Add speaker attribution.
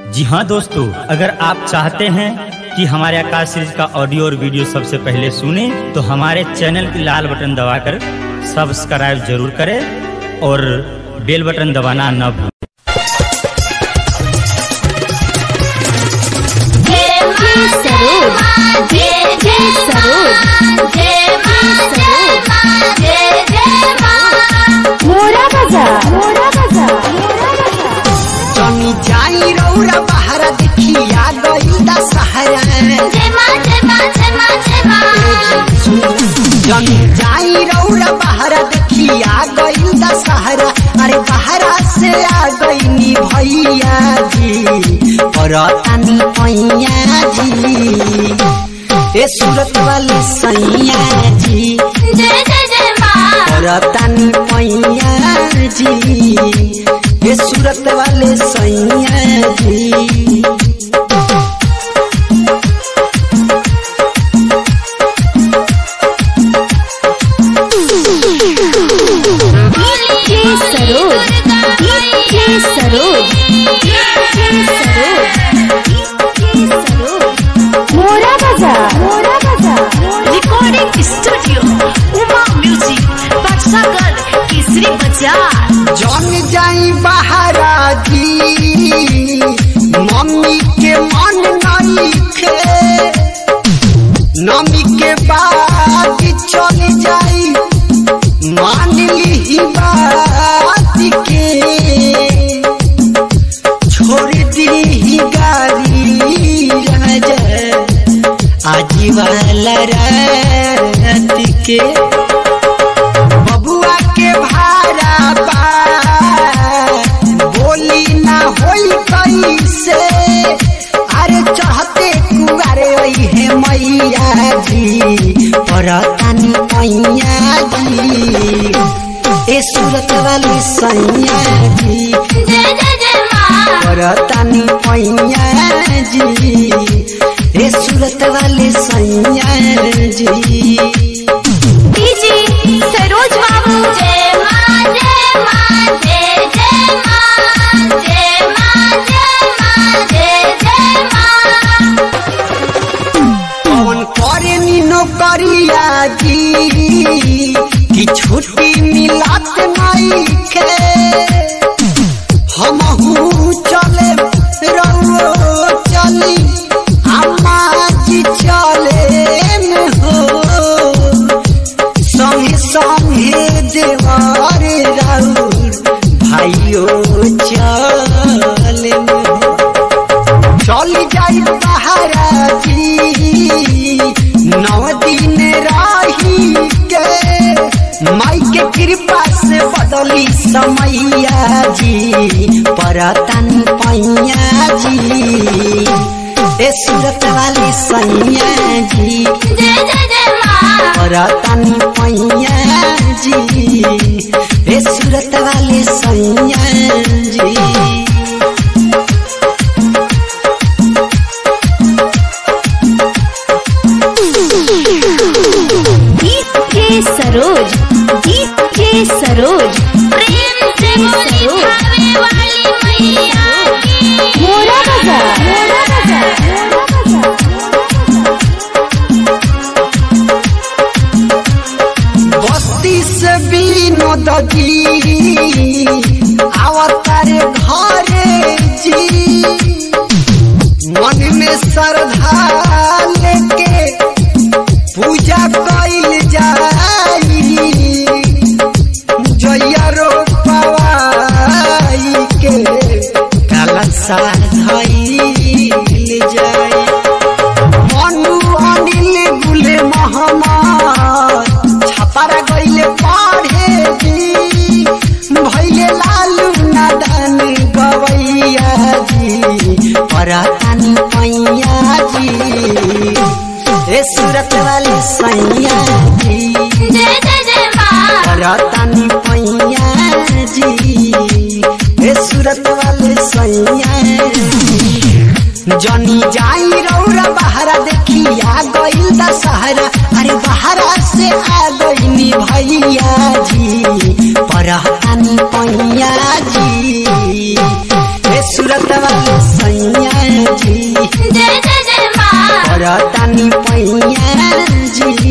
Speaker 1: जी हाँ दोस्तों अगर आप चाहते हैं कि हमारे आकाश सीरीज का ऑडियो और वीडियो सबसे पहले सुने तो हमारे चैनल की लाल बटन दबाकर सब्सक्राइब जरूर करें और बेल बटन दबाना न भूलें
Speaker 2: सरोज जय जय सरोज जय मां जय जय मां मोरा बाजार मोरा बाजार
Speaker 3: जमी जाई रौरा बहरा देखिया गई दशहरा
Speaker 2: जय मां जय मां जय मां जय मां
Speaker 3: जमी जाई रौरा बहरा देखिया गई दशहरा अरे बहरा से आ गई नी भैया जी और तानी पैया जी ए सूरत वाली सैया जी
Speaker 2: जय जय जय मां
Speaker 3: और तानी पैया जी ए सूरत वाले सैया जी
Speaker 2: जय सरोज जय सरोज जय सरोज मोरा बाजार मोरा बाजार
Speaker 4: रिकॉर्डिंग स्टूडियो उमा म्यूजिक बक्सागर केसरी बाजार
Speaker 3: जन जाई बहारा जी मम्मी के मन नहीं खे नमी के बाद चल जाई मान ली बात के छोड़ दी गाड़ी राजा आज वाला रात के बबुआ के भाड़ा बा बोली ना होई कैसे अरे चढ़ते कुआरे है मैया जी परतानी मैया जी ए सूरत वाली सैया जी
Speaker 2: जय जय जय मां
Speaker 3: परतानी मैया जी ए सूरत वाली सैया जी
Speaker 2: डीजे सरोज बाबू जय मां जय मां जय जय मां जय मां जय मां जय जय मां
Speaker 3: कौन करे नीनो करिया जी कि छुट्टी मिलत नहीं के हमहू चले रहो चली अम्मा जी चले में हो संगे संगे देवर राउर भाइयों चले में हो चल जाई बहारा जी नौ दिन रही के माई के कृपा से बदली समैया जी परतन पैया जी ए सूरत वाली सैया जी
Speaker 2: जय जय जय मां
Speaker 3: परतन पैया जी ए सूरत वाली सैया जी
Speaker 2: डीजे सरोज डीजे सरोज प्रेम से बोली भावे वाली मैया की मोरा बाजार मोरा बाजार
Speaker 3: बस्ती से विनोद जी आवतारे घरे जी मन में श्रद्धा लेके पूजा कैल जाई जैया रो पवाई के कलशा धैल जाई मनु अनिल गुले मोहम्मद छपारा गईले पढ़े जी भैले लालू नादान गवैया जी परातानी पैया जी ए सूरत वाली सैया जी
Speaker 2: जय जय जय मां
Speaker 3: परातानी पैया जी ए सूरत वाली सैया जी जनी जाई रौरा बहरा देखिया गईल दशहरा अरे बहरा से आ गईनी भैया जी परहतानी पैया जी ए सुर सूरत वाले सैया जी
Speaker 2: जय जय जय माँ
Speaker 3: परतानी पैया जी